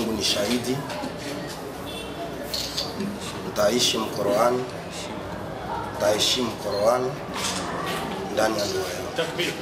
Mungu ni shahidi, nitaishi Mkoroani, nitaheshimu Qur'ani ndani ya ndoa yangu. Takbir.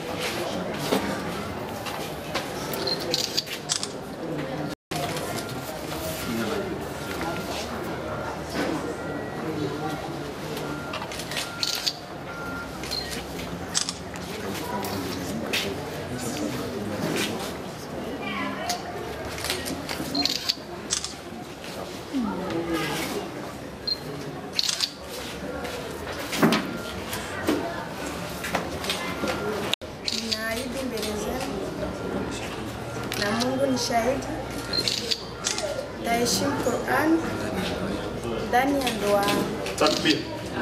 Ninaahidi mbele zenu na Mungu ni shahidi, nitaheshimu Qur'an ndani ya ndoa yangu. Takbir.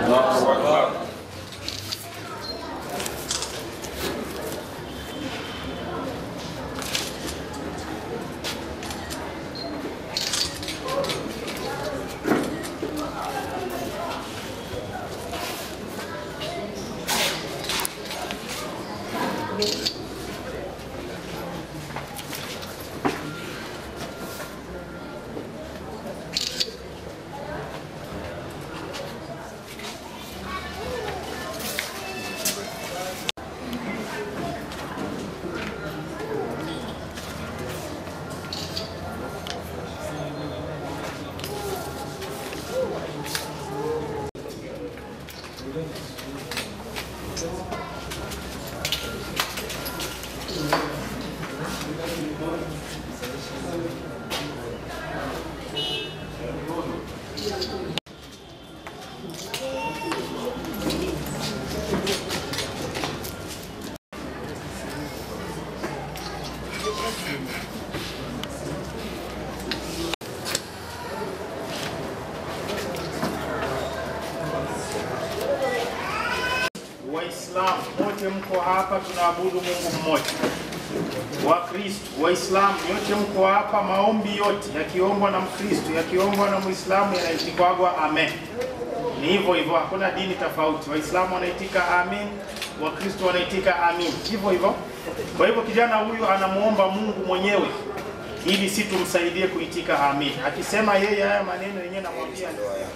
Waislamu wote mko hapa, tunaabudu Mungu mmoja. Wakristo, Waislamu yote mko hapa, maombi yote yakiombwa na Mkristo, yakiombwa na Muislamu yanaitikagwa amen. Ni hivyo hivyo, hakuna dini tofauti. Waislamu wanaitika amin, Wakristo wanaitika amin, hivyo hivyo. Kwa hivyo kijana huyu anamuomba Mungu mwenyewe ili si tumsaidie kuitika amin. Akisema yeye haya maneno yenyewe, namwambia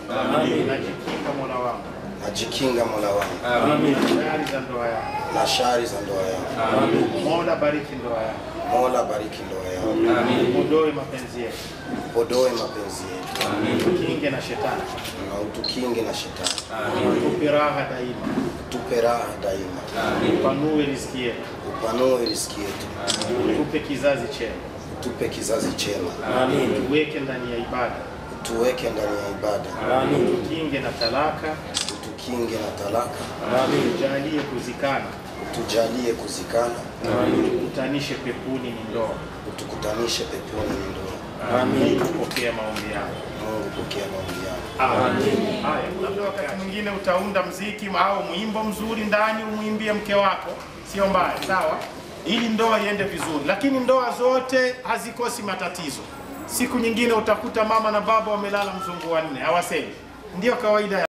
najikinga Mola wangu Najikinga Mola wangu tayari za ndoa yangu. na shari za ndoa yangu. Mola bariki ndoa yangu, Mola bariki ndoa yangu, uondoe mapenzi yetu, podoe mapenzi yetu kinge na shetani, na utukinge na shetani, tupe raha daima, tupe raha daima, upanue riziki yetu, upanue riziki yetu, tupe kizazi chema, tupe kizazi chema, tuweke ndani ya ibada, tuweke ndani ya ibada, tukinge na talaka, utukinge na talaka, tujalie kuzikana, tujalie kuzikana, tukutanishe pepuni ni ndoa. utukutanishe peponi ni ndoa. Mungu pokea maombi yako. Mungu pokea maombi yangu. Amen. Haya, labda wakati mwingine utaunda mziki au mwimbo mzuri ndani umwimbie mke wako, sio mbaya, sawa, ili ndoa iende vizuri. Lakini ndoa zote hazikosi matatizo. Siku nyingine utakuta mama na baba wamelala mzungu wanne, hawasemi. Ndio kawaida ya